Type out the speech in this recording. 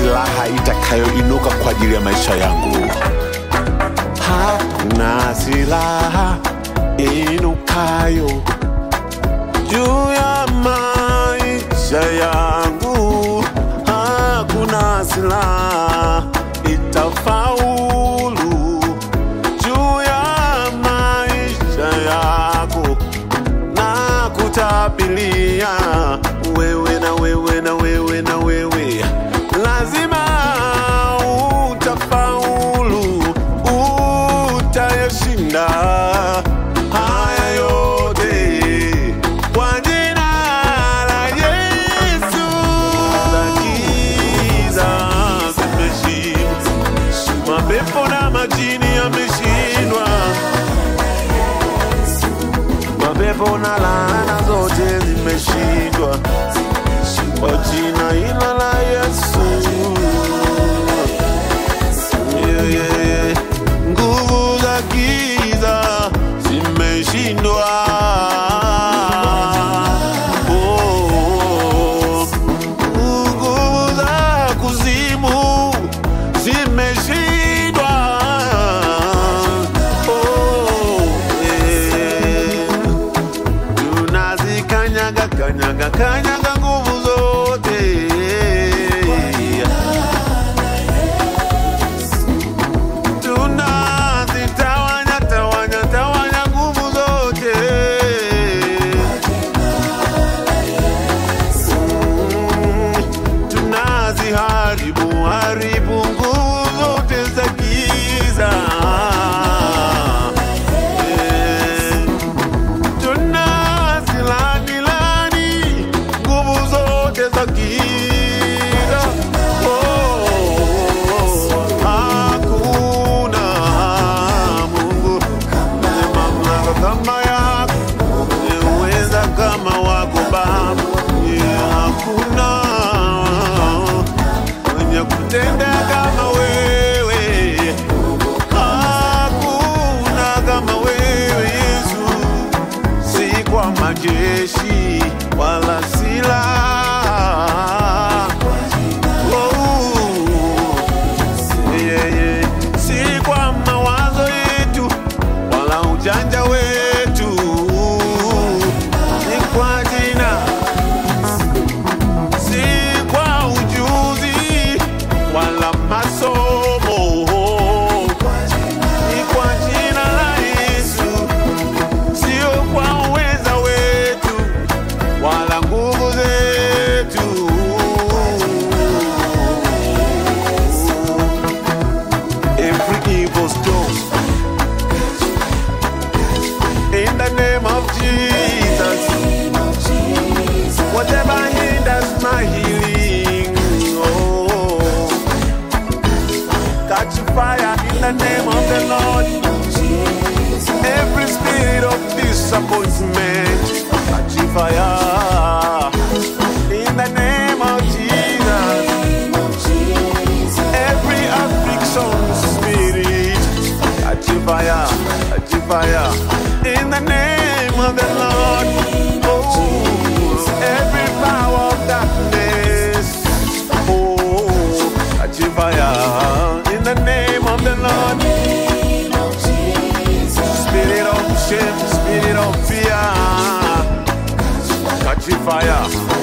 silaha itakayoinuka kwa ajili ya maisha yangu. Hakuna silaha inukayo juu ya maisha yangu, hakuna silaha itafaulu juu ya maisha yako na kutabilia wewe na wewe na wewe na wewe, lazima utafaulu, utayashinda haya yote kwa jina la Yesu. Za giza zimeshindwa, mapepo na majini yameshindwa mapepo na laana zote zimeshindwa kwa jina hilo la Yesu. Yeah, yeah, yeah. Nguvu za giza zimeshindwa. Oh, nguvu za kuzimu zimeshindwa. Oh, yeah tunazikanyaga kanyaga kanyaga nguvu zote tunazitawanya tawanya tawanya nguvu zote Mm, tunaziharibu haribu nguvu zote za giza Eh, tunazilani-lani nguvu zote za giza. Oh, hakuna Mungu mwenye mamlaka kama yako, mwenye uweza kama wako Baba. Yeah, hakuna mwenye kutenda kama wewe hakuna kama wewe Yesu, si kwa majeshi wala silaha. Oh, yeah, yeah. Si kwa mawazo yetu wala ujanja wetu, ni kwa jina si kwa ujuzi wala masomo, ni kwa jina la Yesu, sio kwa uweza wetu wala nguvu zetu. Every evil storm in the name of Jesus. Whatever hinders my healing, oh, catch fire in the name of the Lord. Every spirit of disappointment, catch fire in the name of Jesus. Every affliction spirit, catch fire, catch fire in the name of the Lord. Oh, every power of darkness, oh, catch fire in the name of the Lord. Spirit of shame, spirit of fear, catch fire